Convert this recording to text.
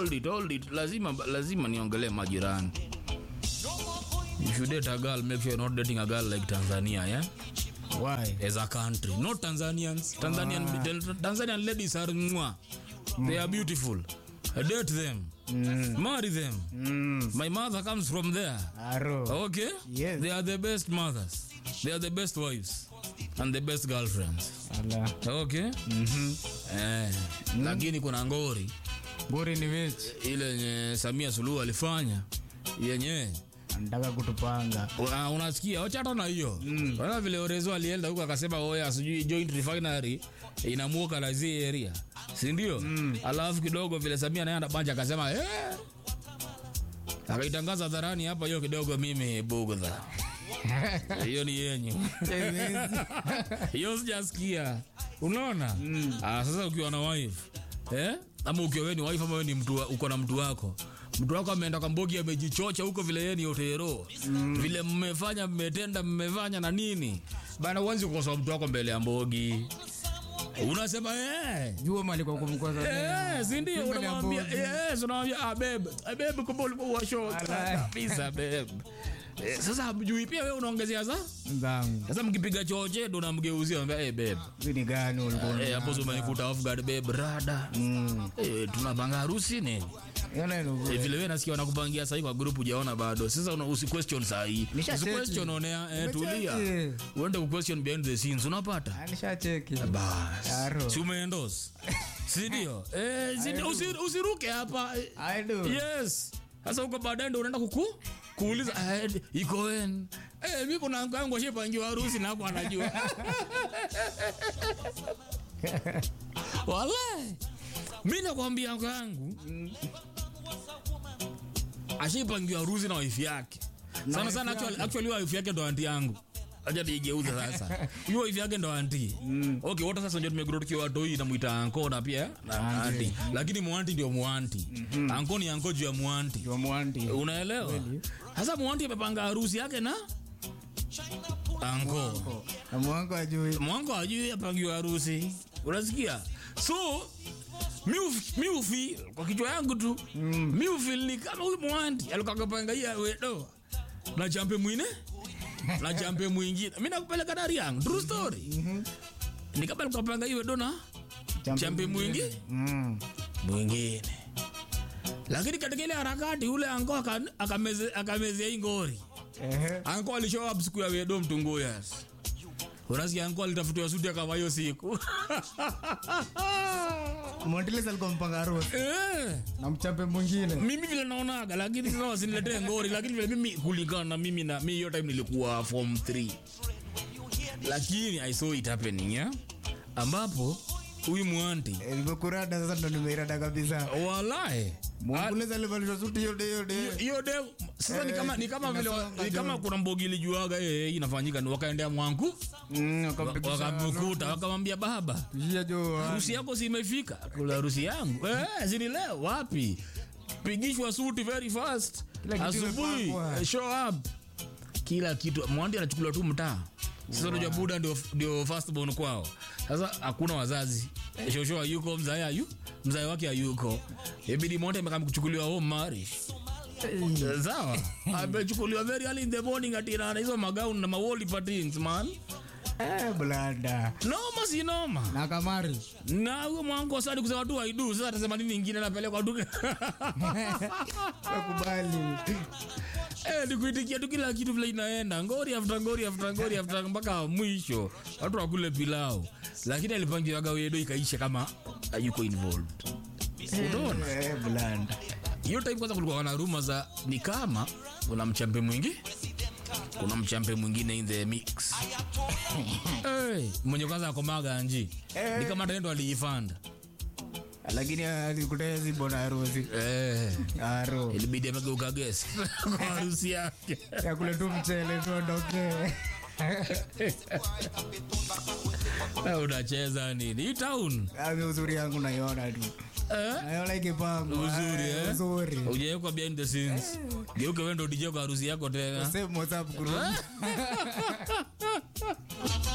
hold it, hold it. Lazima lazima niongelee majirani. If you date a girl, make sure you're not dating a girl like Tanzania, yeah? Why? As a country, not Tanzanians. Tanzanian Tanzanian ladies are mwah. They are beautiful. Date them. Marry them. Mm. My mother comes from there. Aro. Okay? Yes. They are the best mothers. They are the best wives. And the best girlfriends. Ala. Okay? Mhm. Eh, lakini kuna ngori Buri ni which? ile yenye Samia Suluhu alifanya yenye Anataka kutupanga. una, unasikia wachata na hiyo mm. Wana vile Orezo alienda huko akasema oya sijui joint refinery inamuoka na zi area si ndio? mm. Alafu kidogo vile Samia naye anabanja akasema eh, akaitangaza hadharani hapa, hiyo kidogo mimi bugdha hiyo ni yenyu hiyo sijasikia unaona mm. ah, sasa ukiwa na wife eh? ama ukiwa wewe ni wife ama wewe ni mtu wa- uko na mtu wako mtu wako ameenda kwa mbogi amejichocha huko vile yeye ni otero mm. vile mmefanya mmetenda mmefanya na nini bana uanze kukosoa mtu wako mbele ya mbogi unasema eh Jua mali kwa kumkosa. Eh, si ndio Mbele ya unamwambia mbogi. yes unamwambia ah babe ah babe kumbe ulikuwa short Alright. kabisa babe Eh, sasa hamjui pia wewe unaongezea za Nzangu. sasa mkipiga choche ndo namgeuzia ambia hey babe Hii ni gani ulikuwa? Eh, hapo sio umenikuta off guard babe rada Mm. eh tunapanga harusi nini Yana ino. eh, vile wewe nasikia wanakupangia sasa kwa group hujaona bado sasa una usi question saa hii Nisha usi cheki. question onea eh, Nimecheki. tulia uende ku question behind the scenes unapata Anisha cheki. bas Aro. si umeendos si ndio eh si ndio? usi, usiruke hapa eh, I do. yes sasa huko baadaye ndo unaenda kuku kuuliza eh, iko wen eh mimi kuna ango yangu ashapangiwa harusi na hapo anajua wallahi mimi nakwambia ango yangu ashapangiwa harusi na wife yake sana wife sana yake. actually, actually wife yake ndo anti yangu acha niigeuze sasa hiyo wife yake ndo anti okay wote sasa ndio tumegrow tukiwa watoi namuita anko na pia na anti lakini mwanti ndio mwanti anko ni anko juu ya mwanti Jua mwandi. unaelewa sasa mwanti amepanga harusi yake na anko Na mwangu ajui. mwango ajui apangiwa harusi unasikia so mi uf- mi ufi kwa kichwa yangu tu mi ufil ni kama huyu mwanti alikakapanga hii wedo na champe mwine na champe mwingine mi nakupeleka dari yangu true story ni kama alikapanga hii wedo na champe mwingi Mm. mwingine lakini katika ile harakati ule anko aka- akameze- akamezea hii ngori Ehe. anko alishow up siku ya wedo mtunguyas unasikia anko alitafutiwa suti akava hiyo siku Montiles alikuwa mpanga harusi Eh, na mchape mwingine. mimi vile naonaga lakini sasa wasiniletee ngori lakini vile mimi kulingana na mimi na mi hiyo time nilikuwa form 3 lakini i saw it happening yeah? ambapo huyu mwanti Eh, Nimekurada sasa ndo nimeirada kabisa. walae Montiles alivalishwa suti yote yote. hiyo de sasa ni kama ni kama vile Inasonga ni kama juu. kuna mbogili juaga eh hii inafanyika ni wakaendea mwangu Mm, wakampigisha. wakamkuta wakamwambia baba Pishia jo. harusi yako si imefika kula harusi yangu eh, zini leo wapi pigishwa suti very fast Kila kitu asubuhi imepangwa. eh, show up kila kitu mwandi anachukuliwa tu mtaa sasa unajua buda ndio ndio first born kwao sasa hakuna wazazi shosho hayuko mzae hayu mzae wake hayuko ibidi monte amekam kuchukuliwa home marriage sawa amechukuliwa very early in the morning atirana hizo magauni na mawoli patins man Eh, blada. noma si noma Na kamari. na huyo mwangu sadi kusema tu aidu sasa atasema nini ingine napelekwa tu Nakubali. eh nikuitikia tu kila kitu vile inaenda ngori after ngori after ngori after mpaka mwisho watu wakule pilau lakini alipangiwaga wedo ikaisha kama hayuko involved unaona Eh, blada. hiyo time kwanza kulikuwa na ruma za ni kama kuna mchampe mwingi kuna mchampe mwingine in the mix hey, mwenye kwanza akomaga nji ni kama taendo aliifanda Lakini alikutea zibo na harusi. eh, Aro. ilibidi amegeuka gesi kwa harusi yake Ya kule tu mchele tuondoke. Eh, unacheza nini hii town Ami uzuri yangu naiona tu. eh? Naiona ikipangwa. uzuri Ah, eh? Uzuri. ujawekwa behind the scenes geuke wendo dj kwa harusi yako tena Same WhatsApp group.